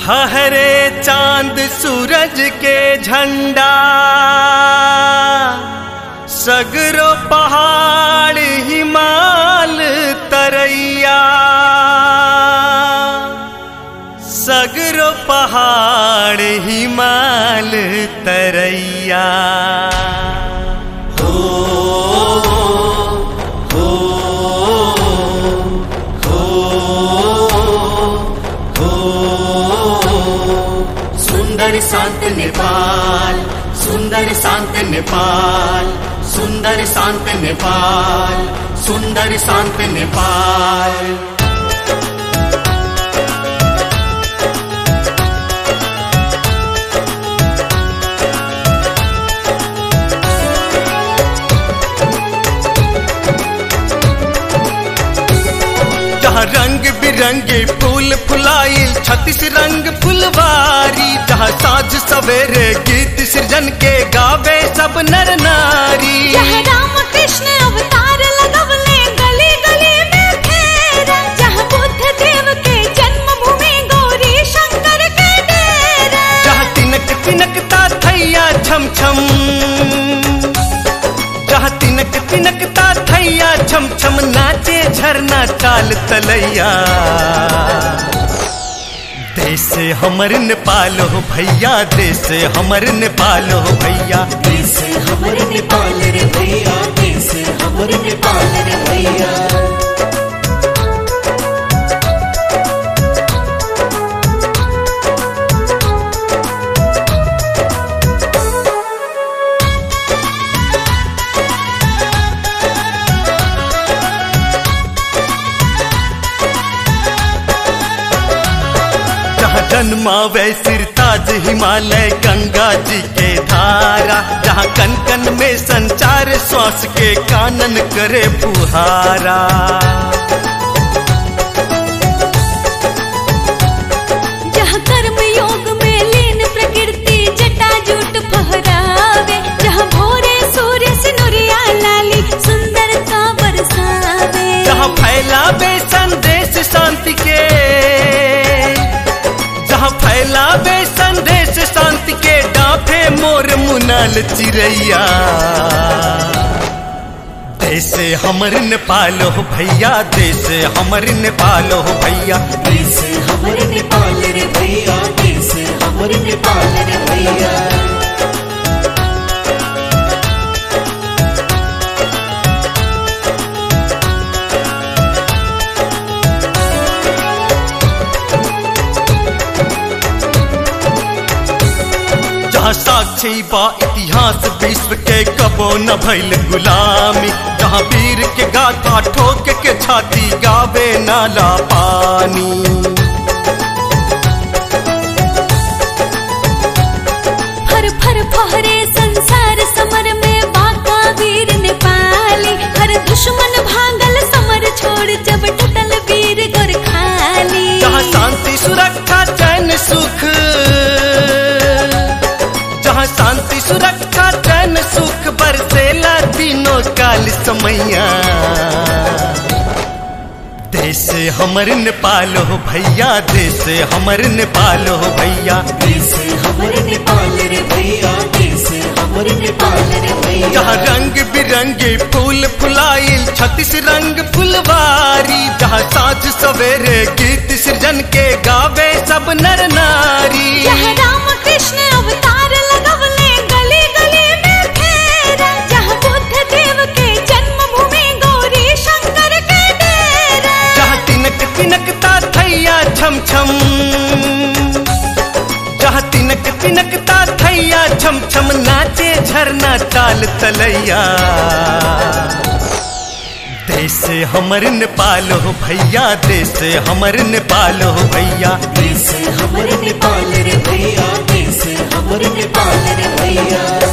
हरे चांद सूरज के झंडा सगरो पहाड़ हिमाल तरैया सगरो पहाड़ हिमाल तरैया सुंदर शांत नेपाल सुंदर शांत नेपाल सुंदर शांत नेपाल सुंदर शांत नेपाल जहाँ रंग बिरंगे फूल फुलाइल छत्तीस रंग फुलवारी जहाँ साझ सवेरे गीत सृजन के गावे सब नर नारी जहाँ राम कृष्ण अवतार लगवले गली गली में फेरा जहाँ बुद्ध देव के जन्मभूमि गौरी शंकर के डेरा जहाँ तिनक तिनकता थैया छम छम जहाँ तिनक तिनकता थैया छम छम नाचे झरना चाल तलैया देश हमर नेपाल हो भैया देश हमर नेपाल हो भैया देश हमर नेपाल रे भैया देश हमर नेपाल रे भैया जहाँ जन्मावे सिरताज हिमालय गंगा जी के धारा जहाँ कन कन में संचार श्वास के कानन करे फुहारा जहाँ कर्म योग में लीन प्रकृति जटाजूट फहरावे जहाँ भोरे सूर्य सिनुरिया लाली सुंदरता बरसावे जहाँ फैलावे संदेश शांति के जहाँ फैलावे संदेश शांति के डाफे मोर मुनाल चिड़ैया देश हमर नेपाल हो भैया देश हमर नेपाल हो भैया देश हमर नेपाल रे भैया देश हमर नेपाल रे भैया जहाँ साक्षी बा इतिहास विश्व के कबो न भइल गुलामी जहाँ वीर के गाथा ठोक के छाती गावे नाला पानी फर फर फहरे संसार समर में बाका वीर नेपाली हर दुश्मन भागल समर छोड़ जब टूटल वीर गोरखाली जहाँ शांति सुरक्षा चैन सुख जहाँ शांति सुरक्षा चैन सुख बरसेला तीनों काल समैया देश हमर नेपाल हो भैया देश हमर नेपाल हो भैया देश हमर नेपाल रे भैया देश हमर नेपाल रे भैया जहाँ रंग बिरंगे फूल फुलाइल छत्तीस रंग फुलवारी जहाँ साझ सवेरे गीत सृजन के गावे सब नर नारी जहाँ राम कृष्ण अवतार लगवले गली गली में फेरा जहाँ बुद्ध देव के जन्मभूमि गौरी शंकर के डेरा जहाँ तिनक तिनकता थैया छम छम जहाँ तिनक तिनकता थैया छम छम नाचे झरना चाल तलैया देश हमर नेपाल हो भैया देश हमर नेपाल हो भैया देश हमर नेपाल रे भैया देश हमर नेपाल रे भैया